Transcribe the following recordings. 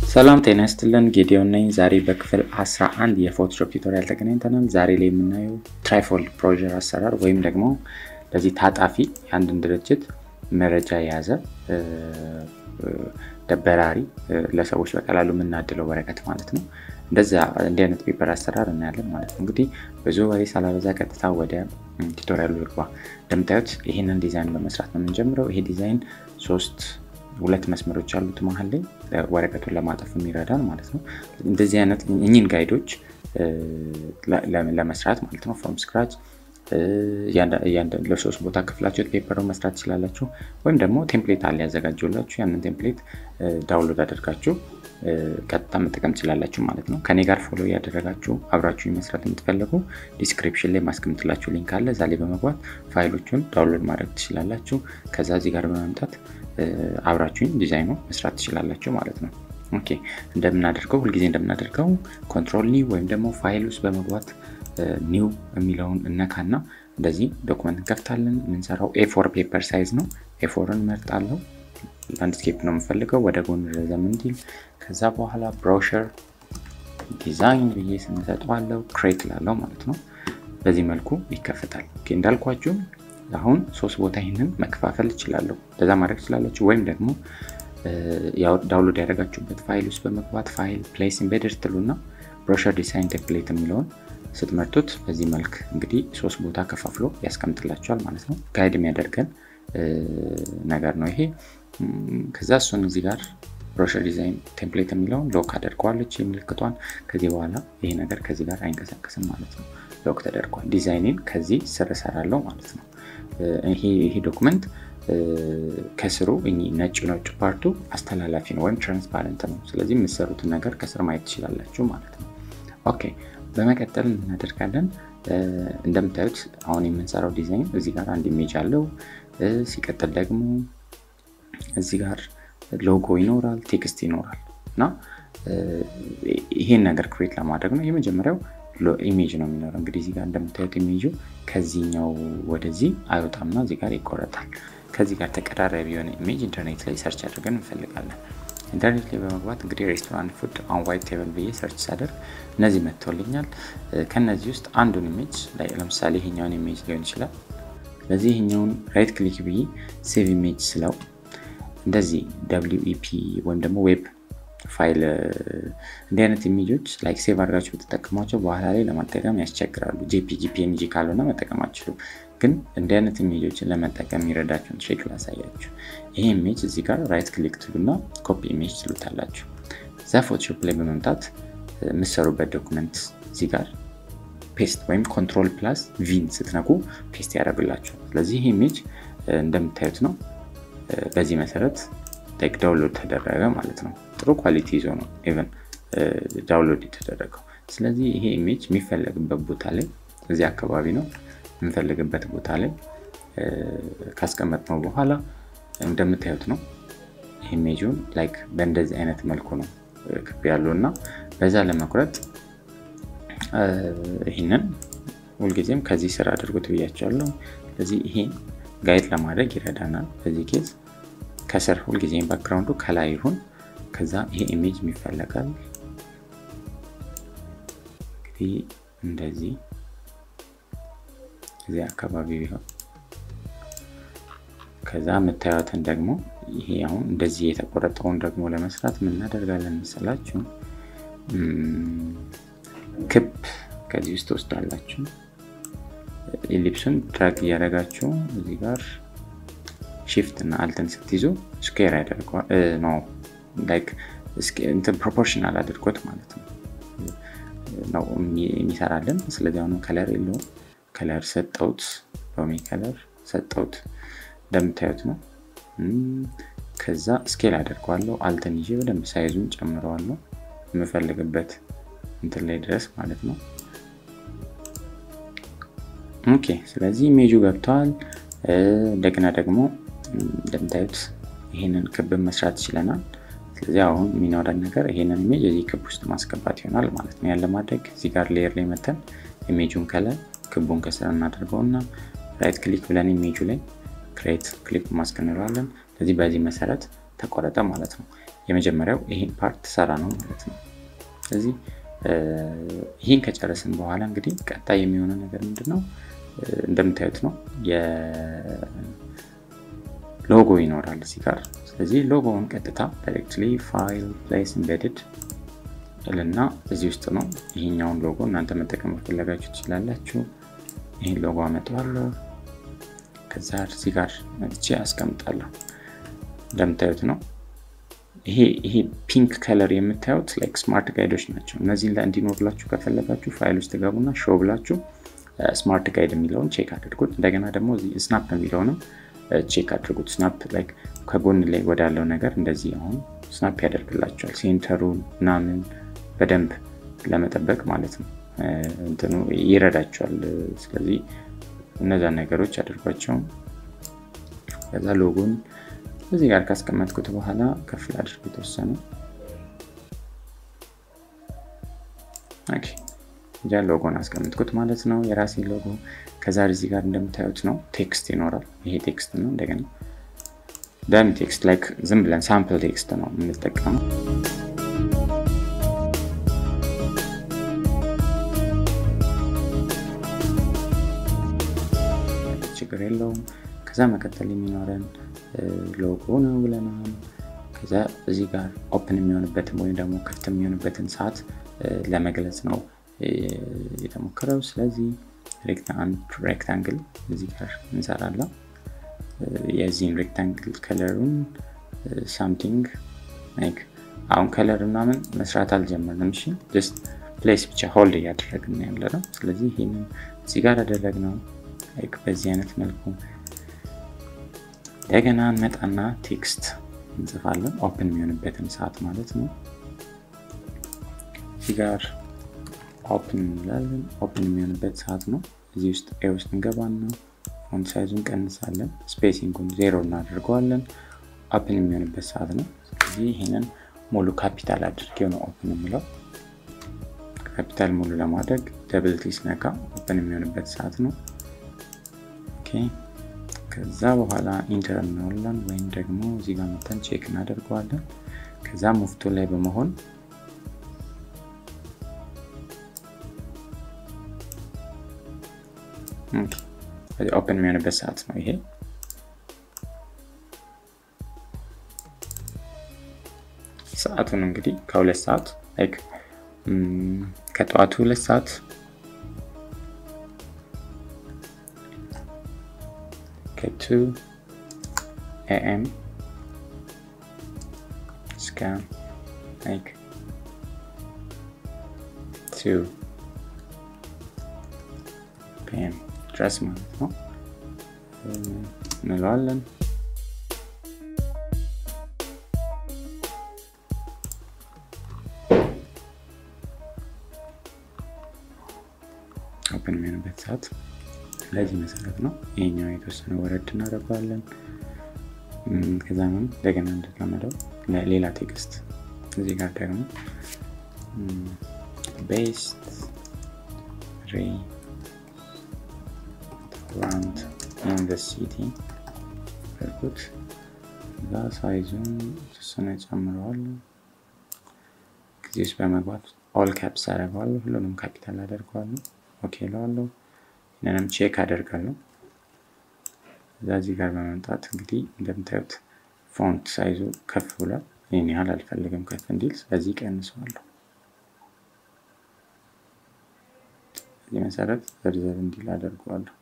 ሰላም ጤና ይስጥልን ጌዲዮን ነኝ። ዛሬ በክፍል 11 የፎቶሾፕ ቱቶሪያል ተገናኝተናል። ዛሬ ላይ የምናየው ትራይፎልድ ፕሮጀር አሰራር ወይም ደግሞ በዚህ ታጣፊ የአንድን ድርጅት መረጃ የያዘ ደበራሪ ለሰዎች በቀላሉ የምናድለው ወረቀት ማለት ነው። እንደዚ እንዲህ አይነት ፔፐር አሰራር እናያለን ማለት ነው። እንግዲህ ብዙ ወሬ ሳላበዛ ቀጥታ ወደ ቱቶሪያሉ ልግባ። እንደምታዩት ይህንን ዲዛይን በመስራት ነው የምንጀምረው። ይሄ ዲዛይን ሶስት ሁለት መስመሮች ያሉት መሀል ላይ ወረቀቱን ለማጠፍ የሚረዳን ማለት ነው። እንደዚህ አይነት እኚህን ጋይዶች ለመስራት ማለት ነው ፍሮም ስክራች ለሶስት ቦታ ክፍላችሁ ፔፐር መስራት ትችላላችሁ። ወይም ደግሞ ቴምፕሌት አለ ያዘጋጀላችሁ ያንን ቴምፕሌት ዳውንሎድ አድርጋችሁ ቀጥታ መጠቀም ትችላላችሁ ማለት ነው። ከኔ ጋር ፎሎ ያደረጋችሁ አብራችሁ መስራት የምትፈልጉ ዲስክሪፕሽን ላይ ማስቀምጥላችሁ ሊንክ አለ። እዛ ላይ በመግባት ፋይሎቹን ዳውንሎድ ማድረግ ትችላላችሁ። ከዛ እዚህ ጋር በመምጣት አብራችሁኝ ዲዛይኑ መስራት ትችላላችሁ ማለት ነው። ኦኬ እንደምናደርገው ሁልጊዜ እንደምናደርገው ኮንትሮል ኒው ወይም ደግሞ ፋይል ውስጥ በመግባት ኒው የሚለውን እነካና እንደዚህ ዶክመንት እንከፍታለን። የምንሰራው ኤፎር ፔፐር ሳይዝ ነው። ኤፎርን መርጣለሁ። ላንድስኬፕ ነው የምፈልገው ወደ ጎን ረዘም እንዲል። ከዛ በኋላ ብሮሸር ዲዛይን ብዬ ስንሰጠዋለው ክሬት ላለው ማለት ነው። በዚህ መልኩ ይከፈታል። እንዳልኳችሁ አሁን ሶስት ቦታ ይህንን መከፋፈል እችላለሁ። ለዛ ማድረግ ትችላላችሁ። ወይም ደግሞ ዳውንሎድ ያደረጋችሁበት ፋይል ውስጥ በመግባት ፋይል ፕሌስ ኢምቤደድ ትሉና ብሮሸር ዲዛይን ቴምፕሌት የሚለውን ስትመርጡት በዚህ መልክ እንግዲህ ሶስት ቦታ ከፋፍሎ ያስቀምጥላቸዋል ማለት ነው። ጋይድ የሚያደርገን ነገር ነው ይሄ። ከዛ እሱን እዚህ ጋር ብሮሸር ዲዛይን ቴምፕሌት የሚለውን ሎክ አደርገዋለች ምልክቷን። ከዚህ በኋላ ይሄ ነገር ከዚህ ጋር አይንቀሳቀስም ማለት ነው። ሎክ ተደርጓል። ዲዛይንን ከዚህ ስር እሰራለሁ ማለት ነው። ይሄ ዶክመንት ከስሩ ነጭ ነጭ ፓርቱ አስተላላፊ ነው ወይም ትራንስፓረንት ነው። ስለዚህ የምትሰሩትን ነገር ከስር ማየት ትችላላችሁ ማለት ነው። ኦኬ በመቀጠል እናደርጋለን። እንደምታዩት አሁን የምንሰራው ዲዛይን እዚህ ጋር አንድ ኢሜጅ አለው። ሲቀጥል ደግሞ እዚህ ጋር ሎጎ ይኖራል፣ ቴክስት ይኖራል እና ይሄን ነገር ክሬት ለማድረግ ነው የመጀመሪያው ኢሜጅ ነው የሚኖረው። እንግዲህ እዚህ ጋር እንደምታዩት ኢሜጁ ከዚህኛው ወደዚህ አይወጣምና እዚህ ጋር ይቆረጣል። ከዚህ ጋር ተቀራራቢ የሆነ ኢሜጅ ኢንተርኔት ላይ ሰርች አድርገን እንፈልጋለን። ኢንተርኔት ላይ በመግባት እንግዲህ ሬስቶራንት ፉድ ኦን ዋይት ቴብል ብዬ ሰርች ሳደርግ እነዚህ መጥተውልኛል። ከነዚህ ውስጥ አንዱን ኢሜጅ ለምሳሌ ይሄኛውን ኢሜጅ ሊሆን ይችላል። ስለዚህ ይሄኛውን ራይት ክሊክ ብዬ ሴቭ ኢሜጅ ስለው እንደዚህ ደብሊው ኢፒ ወይም ደግሞ ዌብ ፋይል እንዲህ አይነት ኢሜጆች ላይክ ሴቭ አድርጋችሁ ብትጠቀሟቸው በኋላ ላይ ለመጠቀም ያስቸግራሉ። ጄፒጂ ፒኤንጂ ካልሆነ መጠቀም አችሉ። ግን እንዲህ አይነት ኢሜጆችን ለመጠቀም የሚረዳችሁን ትሪክ ላሳያችሁ። ይሄ ኢሜጅ እዚህ ጋር ራይት ክሊክ ትሉና ኮፒ ኢሜጅ ትሉታላችሁ። እዛ ፎቶሾፕ ላይ በመምጣት የምትሰሩበት ዶክመንት እዚህ ጋር ፔስት ወይም ኮንትሮል ፕላስ ቪን ስትነኩ ፔስት ያደርግላችሁ። ስለዚህ ይህ ኢሜጅ እንደምታዩት ነው። በዚህ መሰረት ዳውንሎድ ተደረገ ማለት ነው። ጥሩ ኳሊቲ ይዞ ነው ኢቨን ዳውንሎድ የተደረገው። ስለዚህ ይሄ ኢሜጅ የሚፈለግበት ቦታ ላይ እዚህ አካባቢ ነው የምንፈልግበት ቦታ ላይ ካስቀመጥነው በኋላ እንደምታዩት ነው ኢሜጁን ላይክ በእንደዚህ አይነት መልኩ ነው ክብ ያለው እና በዛ ለመቁረጥ ይህንን ሁልጊዜም ከዚህ ስር አድርጎት ብያቸዋለሁ። ስለዚህ ይሄን ጋይድ ለማድረግ ይረዳናል። በዚህ ኬዝ ከስር ሁልጊዜም ባክግራውንዱ ከላይ ይሁን። ከዛ ይሄ ኢሜጅ ይፈለጋል እንግዲህ እንደዚህ እዚህ አካባቢ ቢሆን ከዛ የምታዩትን ደግሞ ይሄ አሁን እንደዚህ የተቆረጠውን ደግሞ ለመስራት የምናደርጋለን መሰላችሁ ክብ ከዚህ ውስጥ ወስዳላችሁ ኤሊፕሱን ድራግ እያደረጋችሁ እዚህ ጋር ሺፍት እና አልትን ስትይዙ ስኩዌር ያደርገዋል ነው ላይክ እንትን ፕሮፖርሽናል አድርጎት ማለት ነው ነው የሚሰራልን። ስለዚህ አሁኑ ከለር የለውም። ከለር ሰጠውት፣ ሎሚ ከለር ሰጠውት እንደምታዩት ነው። ከዛ ስኬል አደርገዋለሁ። አልትን ይዤ በደንብ ሳይዙን ጨምረዋለሁ የምፈልግበት እንትን ላይ ድረስ ማለት ነው። ኦኬ ስለዚህ ኢሜጁ ገብተዋል። እንደገና ደግሞ እንደምታዩት ይህንን ክብ መስራት ይችለናል። ስለዚህ አሁን የሚኖረን ነገር ይሄንን ኢሜጅ እዚህ ክብ ውስጥ ማስገባት ይሆናል ማለት ነው። ያን ለማድረግ እዚህ ጋር ሌየር ላይ መተን ኢሜጁን ከላይ ክቡን ከስር እናደርገው እና ራይት ክሊክ ብለን ኢሜጁ ላይ ክሬት ክሊፕ ማስክ እንለዋለን። ስለዚህ በዚህ መሰረት ተቆረጠ ማለት ነው። የመጀመሪያው ይሄን ፓርት ሰራ ነው ማለት ነው። ስለዚህ ይህን ከጨረስን በኋላ እንግዲህ ቀጣይ የሚሆነው ነገር ምንድን ነው? እንደምታዩት ነው ሎጎ ይኖራል እዚህ ጋር። ስለዚህ ሎጎውን ቀጥታ ዳይሬክትሊ ፋይል ፕሌስ ኢምቤድድ እልና እዚህ ውስጥ ነው። ይሄኛውን ሎጎ እናንተ መጠቀም ፈለጋችሁ ትችላላችሁ። ይህን ሎጎ አመጣዋለሁ። ከዛ እዚህ ጋር መጥቼ አስቀምጣለሁ። እንደምታዩት ነው። ይሄ ይሄ ፒንክ ከለር የምታዩት ላይክ ስማርት ጋይዶች ናቸው። እነዚህን ላይ እንዲኖርላችሁ ከፈለጋችሁ ፋይል ውስጥ ገቡና ሾው ብላችሁ ስማርት ጋይድ የሚለውን ቼክ አድርጉት። እንደገና ደግሞ ስናፕ የሚለውንም ቼክ አድርጉት። ስናፕ ላይክ ከጎን ላይ ወዳለው ነገር እንደዚህ አሁን ስናፕ ያደርግላቸዋል። ሴንተሩን ምናምን በደንብ ለመጠበቅ ማለት ነው እንትኑ ይረዳቸዋል። ስለዚህ እነዛን ነገሮች አድርጓቸውም ከዛ ሎጎን እዚህ ጋር ካስቀመጥኩት በኋላ ከፍል አድርጎ የተወሰነ እጃ ሎጎን አስቀምጥኩት ማለት ነው፣ የራሴ ሎጎ። ከዛ እዚህ ጋር እንደምታዩት ነው ቴክስት ይኖራል። ይሄ ቴክስት ነው። እንደገና ዳሚ ቴክስት ላይክ ዝም ብለን ሳምፕል ቴክስት ነው የምንጠቀመው። ችግር የለውም። ከዛ መቀጠል የሚኖረን ሎጎ ነው ብለናል። ከዛ እዚህ ጋር ኦፕን የሚሆንበትን ወይም ደግሞ ክፍት የሚሆንበትን ሰዓት ለመግለጽ ነው የተሞከረው። ስለዚህ ሬክታንግል እዚህ ጋር እንሰራለን። የዚህን ሬክታንግል ከለሩን ሳምቲንግ አሁን ከለር ምናምን መስራት አልጀመርንም። እሺ ጀስት ፕሌስ ብቻ ሆልድ እያደረግን ያለ ነው። ስለዚህ ይህንን እዚህ ጋር ያደረግነው በዚህ አይነት መልኩ እንደገና እንመጣና ቴክስት እንጽፋለን። ኦፕን የሚሆንበትን ሰዓት ማለት ነው። እዚህ ጋር ኦፕን እንላለን። ኦፕን የሚሆንበት ሰዓት ነው። እዚህ ውስጥ ኤ ውስጥ እንገባና ፎንት ሳይዙን ቀንሳለን፣ ስፔሲንጉን ዜሮ እናደርገዋለን። ኦፕን የሚሆንበት ሰዓት ነው። ስለዚህ ይህንን ሙሉ ካፒታል አድርጌው ነው ኦፕን የሚለው። ካፒታል ሙሉ ለማድረግ ደብል ቲ ስነካ ኦፕን የሚሆንበት ሰዓት ነው። ኦኬ ከዛ በኋላ ኢንተር እንለዋለን ወይም ደግሞ እዚህ ጋር መተን ቼክ እናደርገዋለን። ከዛ ሙፍቶ ላይ በመሆን ኦፕን የሚሆንበት ሰዓት ነው ይሄ። ሰዓቱን እንግዲህ ከሁለት ሰዓት ላይክ ከጠዋቱ ሁለት ሰዓት ከቱ ኤኤም እስከ ላይክ ቱ ፒኤም ድረስ ማለት ነው እንለዋለን። ኦፕን የሚሆንበት ሰዓት ለዚህ መሰረት ነው። ይሄኛው የተወሰነ ወረድ እናደርገዋለን። ከዛ ምን እንደገና እንደተለመደው ሌላ ቴክስት እዚህ ጋር ደግሞ ቤስት ሬ ራንድ ኢን ዘ ሲቲ ያልኩት እዛ ሳይዙን የተወሰነ ጨምረዋለሁ። ጊዜ ውስጥ በመግባት ኦል ካፕስ አደርገዋለሁ። ሁሉንም ካፒታል አደርገዋለሁ። ኦኬ እለዋለሁ። ይህንንም ቼክ አደርጋለሁ። እዛ እዚህ ጋር በመምጣት እንግዲህ እንደምታዩት ፎንት ሳይዙ ከፍ ብሏል። ይህን ያህል አልፈልግም ከፍ እንዲል፣ ስለዚህ ቀንሰዋለሁ። በዚህ መሰረት ዘርዘር እንዲል አደርገዋለሁ።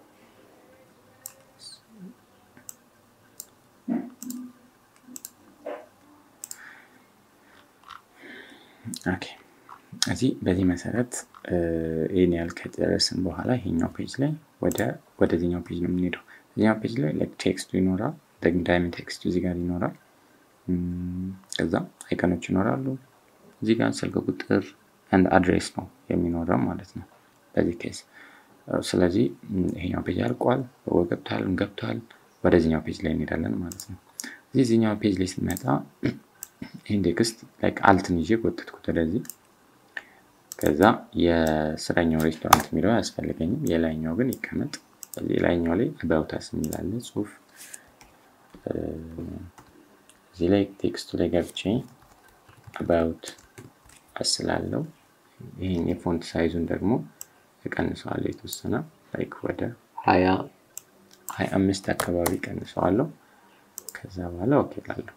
ኦኬ እዚህ በዚህ መሰረት ይህን ያህል ከጨረስን በኋላ ይሄኛው ፔጅ ላይ ወደ ወደዚኛው ፔጅ ነው የምንሄደው። እዚኛው ፔጅ ላይ ቴክስቱ ይኖራል፣ ዳይመንድ ቴክስቱ እዚህ ጋር ይኖራል። ከዛ አይቀኖች ይኖራሉ። እዚህ ጋር ስልክ ቁጥር አንድ አድሬስ ነው የሚኖረው ማለት ነው በዚህ ኬስ። ስለዚህ ይሄኛው ፔጅ አልቋል፣ ገብቷል፣ ገብቷል። ወደዚኛው ፔጅ ላይ እንሄዳለን ማለት ነው። እዚህ እዚኛው ፔጅ ላይ ስንመጣ ይህን ቴክስት አልትን ይዤ ጎተትኩት ወደዚህ ከዛ የስረኛው ሬስቶራንት የሚለው አያስፈልገኝም። የላይኛው ግን ይቀመጥ። የላይኛው ላይ አባውታስ የሚላለ ጽሁፍ እዚህ ላይ ቴክስቱ ላይ ገብቼ አባውት አስላለው ይህን የፎንት ሳይዙን ደግሞ እቀንሰዋለሁ የተወሰነ ላይክ ወደ ሀያ ሀያ አምስት አካባቢ ቀንሰዋለሁ። ከዛ በኋላ ኦኬ ላለሁ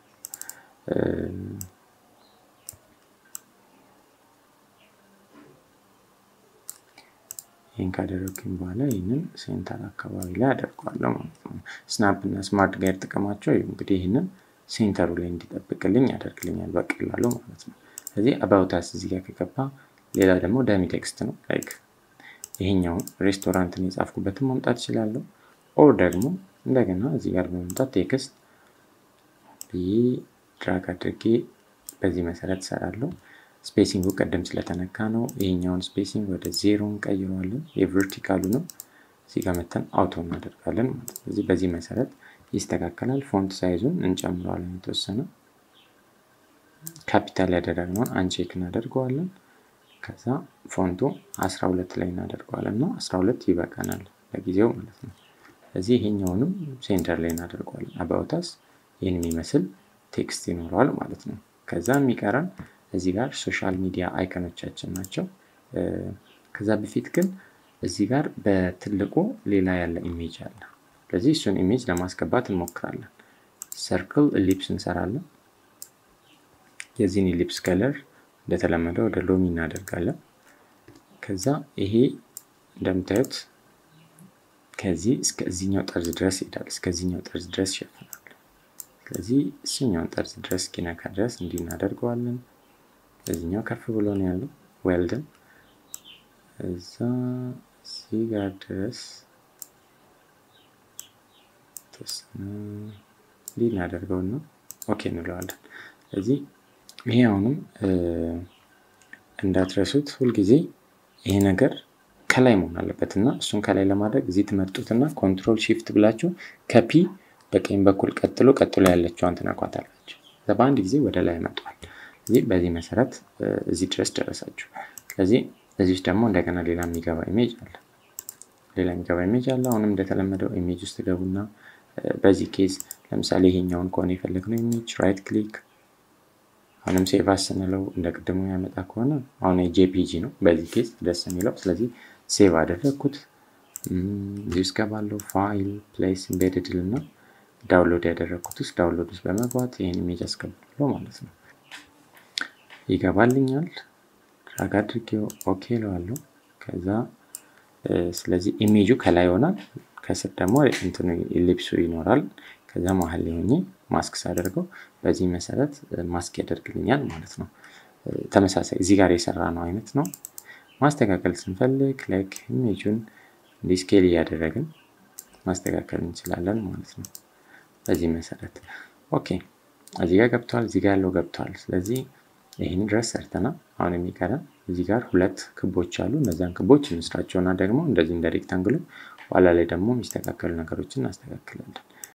ይህን ካደረግኩኝ በኋላ ይህንን ሴንተር አካባቢ ላይ አደርገዋለሁ ማለት ነው። ስናፕ እና ስማርት ጋር ጥቅማቸው እንግዲህ ይህንን ሴንተሩ ላይ እንዲጠብቅልኝ ያደርግልኛል በቀላሉ ማለት ነው። ስለዚህ አባውታስ እዚህ ጋር ከገባ ሌላ ደግሞ ዳሚ ቴክስት ነው ላይክ ይሄኛውን ሬስቶራንትን የጻፍኩበትን ማምጣት እችላለሁ። ኦር ደግሞ እንደገና እዚህ ጋር በመምጣት ቴክስት ብዬ ድራግ አድርጌ በዚህ መሰረት እሰራለሁ። ስፔሲንጉ ቀደም ስለተነካ ነው። ይሄኛውን ስፔሲንግ ወደ ዜሮ እንቀይረዋለን። የቨርቲካሉ ነው። እዚህ ጋር መተን አውቶ እናደርጋለን ማለት ነው። ስለዚህ በዚህ መሰረት ይስተካከላል። ፎንት ሳይዙን እንጨምረዋለን የተወሰነ ካፒታል ያደረግነውን አንቼክ እናደርገዋለን። ከዛ ፎንቱ 12 ላይ እናደርገዋለን እና 12 ይበቃናል ለጊዜው ማለት ነው። ስለዚህ ይሄኛውንም ሴንተር ላይ እናደርገዋለን። አባውታስ ይህን የሚመስል ቴክስት ይኖረዋል ማለት ነው። ከዛ የሚቀረን እዚህ ጋር ሶሻል ሚዲያ አይከኖቻችን ናቸው። ከዛ በፊት ግን እዚህ ጋር በትልቁ ሌላ ያለ ኢሜጅ አለ። ስለዚህ እሱን ኢሜጅ ለማስገባት እንሞክራለን። ሰርክል ኢሊፕስ እንሰራለን። የዚህን ኢሊፕስ ከለር እንደተለመደው ወደ ሎሚ እናደርጋለን። ከዛ ይሄ እንደምታዩት ከዚህ እስከዚህኛው ጠርዝ ድረስ ይሄዳል። እስከዚህኛው ጠርዝ ድረስ ይሸፍናል። ስለዚህ እሱኛውን ጠርዝ ድረስ እስኪነካ ድረስ እንዲህ እናደርገዋለን። በዚህኛው ከፍ ብሎ ነው ያለው ዌልደን እዛ እዚህ ጋር ድረስ ተወሰነ እንዲህ እናደርገውና ኦኬ እንለዋለን። ስለዚህ ይሄ አሁንም እንዳትረሱት ሁልጊዜ ይሄ ነገር ከላይ መሆን አለበት እና እሱን ከላይ ለማድረግ እዚህ ትመርጡትና ኮንትሮል ሺፍት ብላችሁ ከፒ በቀኝ በኩል ቀጥሎ ቀጥሎ ያለችዋን ትነኳታላችሁ። በአንድ ጊዜ ወደ ላይ መጥቷል። ስለዚህ በዚህ መሰረት እዚህ ድረስ ደረሳችሁ። ስለዚህ እዚህ ውስጥ ደግሞ እንደገና ሌላ የሚገባ ኢሜጅ አለ። ሌላ የሚገባ ኢሜጅ አለ። አሁንም እንደተለመደው ኢሜጅ ውስጥ ገቡና በዚህ ኬዝ ለምሳሌ ይሄኛውን ከሆነ የፈለግነው ኢሜጅ ራይት ክሊክ አሁንም ሴቭ ስንለው እንደ ቅድሙ ያመጣ ከሆነ አሁን የጄፒጂ ነው በዚህ ኬዝ ደስ የሚለው። ስለዚህ ሴቭ አደረግኩት። እዚህ ውስጥ ገባለሁ። ፋይል ፕሌስ ኢምቤድድ እና ዳውንሎድ ያደረግኩት ውስጥ ዳውንሎድ ውስጥ በመግባት ይህን ኢሜጅ አስገባለሁ ማለት ነው። ይገባልኛል። ድራግ አድርጌው ኦኬ እለዋለሁ። ከዛ ስለዚህ ኢሜጁ ከላይ ይሆናል፣ ከስር ደግሞ እንትኑ ኢሊፕሱ ይኖራል። ከዛ መሀል ላይ ሆኜ ማስክ ሳደርገው በዚህ መሰረት ማስክ ያደርግልኛል ማለት ነው። ተመሳሳይ እዚህ ጋር የሰራ ነው አይነት ነው። ማስተካከል ስንፈልግ ላይክ ኢሜጁን እንዲህ ስኬል እያደረግን ማስተካከል እንችላለን ማለት ነው። በዚህ መሰረት ኦኬ፣ እዚህ ጋር ገብተዋል፣ እዚህ ጋር ያለው ገብተዋል። ስለዚህ ይህን ድረስ ሰርተናል። አሁን የሚቀረን እዚህ ጋር ሁለት ክቦች አሉ። እነዚያን ክቦች እንስራቸውና ደግሞ እንደዚህ እንደ ሬክታንግሉ ኋላ ላይ ደግሞ የሚስተካከሉ ነገሮችን እናስተካክላለን።